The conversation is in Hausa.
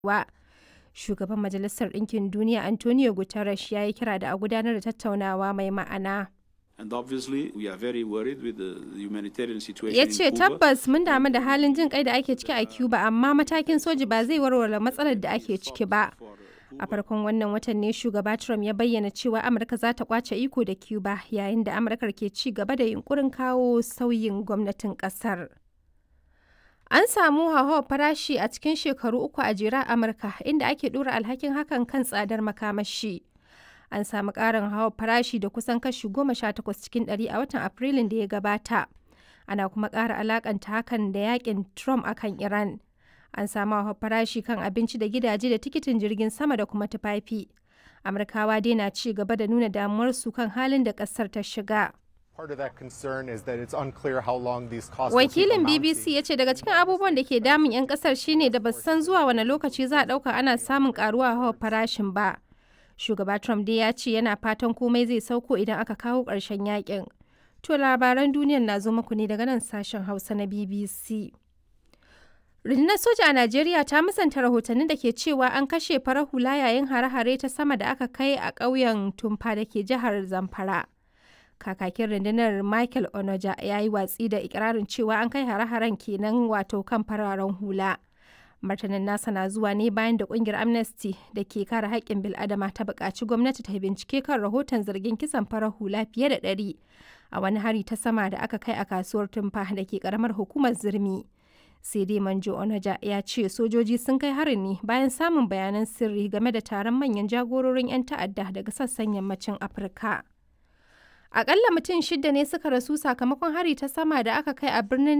wa. Shugaban Majalisar Ɗinkin Duniya Antonio Guterres ya yi kira da a gudanar da tattaunawa mai ma'ana. And obviously, we are very worried with the the humanitarian situation Ya in ce Cuba. tabbas mun damu da halin jin kai da ake ciki a Cuba amma matakin soji ba zai warware matsalar da ake ciki ba. A farkon wannan watan ne shugaba Trump ya bayyana cewa Amurka za ta kwace iko da Cuba yayin da Amurkar ke ci gaba da yunkurin kawo sauyin gwamnatin kasar. An samu hauhawar farashi a cikin shekaru uku a jere a Amurka inda ake dora alhakin hakan kan tsadar makamashi. An samu ƙarin hauhawar farashi da kusan kashi goma sha takwas cikin ɗari a watan Afrilun da ya gabata. Ana kuma ƙara alakanta hakan da yakin Trump akan Iran. An samu hauhawar farashi kan abinci da gidaje da tikitin jirgin sama da kuma tufafi. Amurkawa dai na ci gaba da nuna damuwarsu kan halin da ƙasar ta shiga. Part of that concern is that it's unclear how long these costs will keep Wakilin amounting. BBC ya ce daga cikin abubuwan da ke damun 'yan kasar shine da ba su san zuwa wani lokaci za a ɗauka ana samun karuwa hawa farashin ba. Shugaba Trump dai ya ce yana fatan komai zai sauko idan aka kawo ƙarshen yakin. To labaran duniyar na zo muku ne daga nan sashen Hausa na BBC. Rundunar soja a Najeriya ta musanta rahotannin da ke cewa an kashe farar hula yayin hare-hare ta sama da aka kai a ƙauyen Tumfa da ke jihar Zamfara. kakakin rundunar michael onoja ya yi watsi da ikirarin cewa an kai hare-haren kenan wato kan fararen hula martanin nasa na zuwa ne bayan da kungiyar amnesty da ke kare haƙƙin bil'adama ta buƙaci gwamnati ta bincike kan rahoton zargin kisan farar hula fiye da ɗari a wani hari ta sama da aka kai a kasuwar tumfa da ke ƙaramar hukumar zirmi sai dai manjo onaja ya ce sojoji sun kai harin ne bayan samun bayanan sirri game da taron manyan jagororin 'yan ta'adda daga sassan yammacin afirka Akalla mutum shida ne suka rasu sakamakon hari ta sama da aka kai a birnin